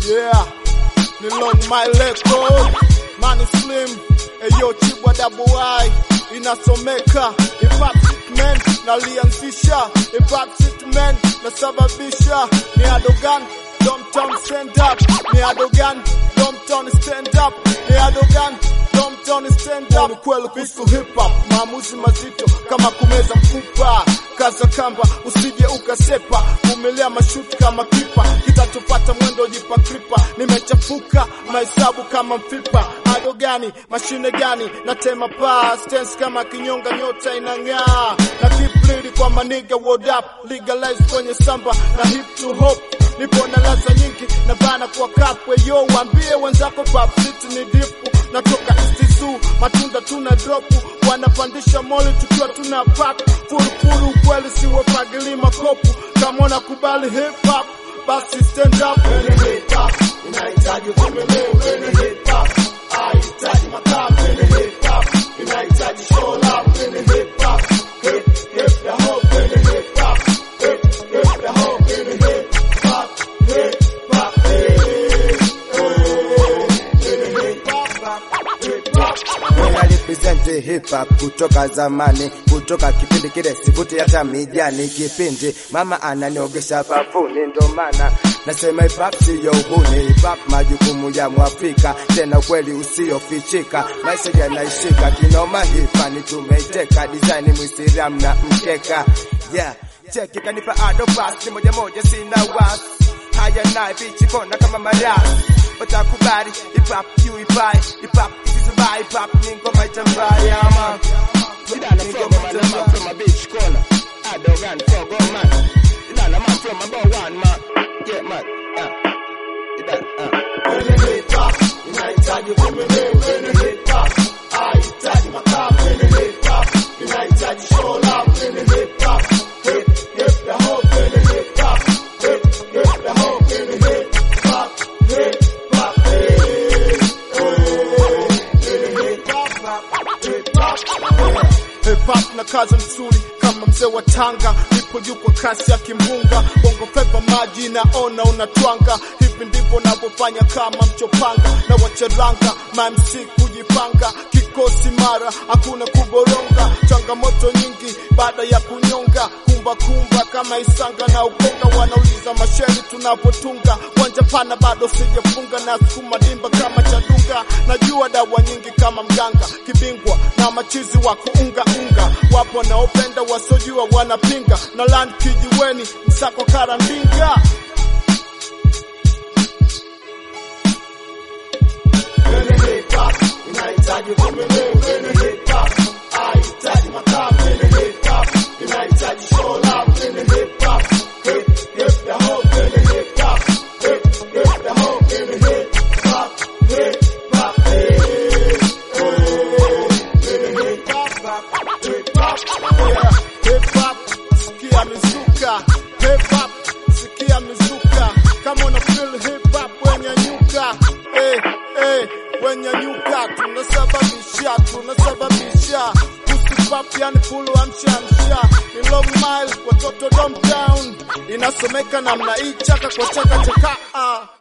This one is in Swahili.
Yeah, ni long my record. Money slim, eyo chibwa double Y inasomeka hip hop man nalianzisha hip hop man nasababisha ni adogan Domtown stand up ni adogan Domtown stand up ni adogan Domtown stand up ni kweli kuhusu hip hop maamuzi mazito kama kumeza mfupa kaza kamba usije ukasepa vumilia mashuti kama kipa kitachopata mwendo jipa kripa nimechafuka mahesabu kama mfipa ado gani mashine gani natema paa stance kama kinyonga nyota inang'aa na keep bleeding kwa maniga word up legalize kwenye samba na hip to hop nipo na laza nyingi na bana kwa kapwe yo waambie wenzako pop city ni dipu natoka istizu matunda tuna dropu wanapandisha moli tukiwa tuna pap furufuru ukweli siwapagili makopu kama unakubali hip hop basi stand up Kwenye hip hop inahitaji uvumilivu kwenye hip hop haihitaji makaa kwenye hip hop inahitaji show love kwenye hip hop hip hip the hope kwenye hip hop hip hip the hope kwenye hip hop hip hop Mwenye represent hip hop kutoka zamani, kutoka kipindi kile sivuti hata mijani. Kipindi mama ananiogesha bafuni, ndo maana nasema hip hop siyo uhuni. Hip hop majukumu ya Mwafrika, tena ukweli usiofichika. Maisha yanaishika kinoma, hifani tumeiteka. Design Muislamu na mkeka, yeah cheki kanipa ado pass ni moja moja, sina wasi haya naye bichi kona kama marasi watakubali hip hop you hip hop hip hop isizubai hip hop ni ngoma itambaya man Idana from a man, man from a beach corner. I dog and frog, oh man. Idana man from a bow one man. Yeah man. Yeah. Idana, uh. kwenye hip hop inahitaji uvumilivu kwenye hip hop haihitaji makaa kwenye hip hop inahitaji show love kwenye hip hop hip hip the hope kwenye hip hop hip hip the hope kwenye hip hop hip hop eh, eh, kwenye hip hop hip hop Hip hop na kaza msuri kama mzee wa Tanga, nipo juu kwa kasi ya kimbunga, bongo flava maji naona unatwanga, hivi ndivyo navyofanya kama mchopanga na wacharanga, mamc kujipanga, kikosi mara, hakuna kuboronga, changamoto nyingi baada ya kunyonga, kumba kumba kama Isanga na Ukonga, wanauliza masheri tunapotunga, wanja pana bado sijafunga, na sukuma dimba kama Chadunga, najua dawa nyingi kama mganga, kibingwa na machizi wa kuunga unga, wapo wanaopenda wasiojua wanapinga, na land kijiweni, msako karandinga kwenye hip hop inahitaji uvumilivu kwenye hip hop haihitaji makaa kwenye hip hop inahitaji show love kwenye hip hop hip hip the hope kwenye hip hop hip hip the hope kwenye hip hop hip hop eh, eh, kwenye hip hop hip hop yeah hip hop sikia mizuka hip hop sikia mizuka kama una feel hip hop wenyanyuka eh eh wenyanyuka tunasababisha tunasababisha Pusipap yani fulu amshamsha ni long mile watoto downtown inasomeka namna hii chaka kwa chaka chaka ah.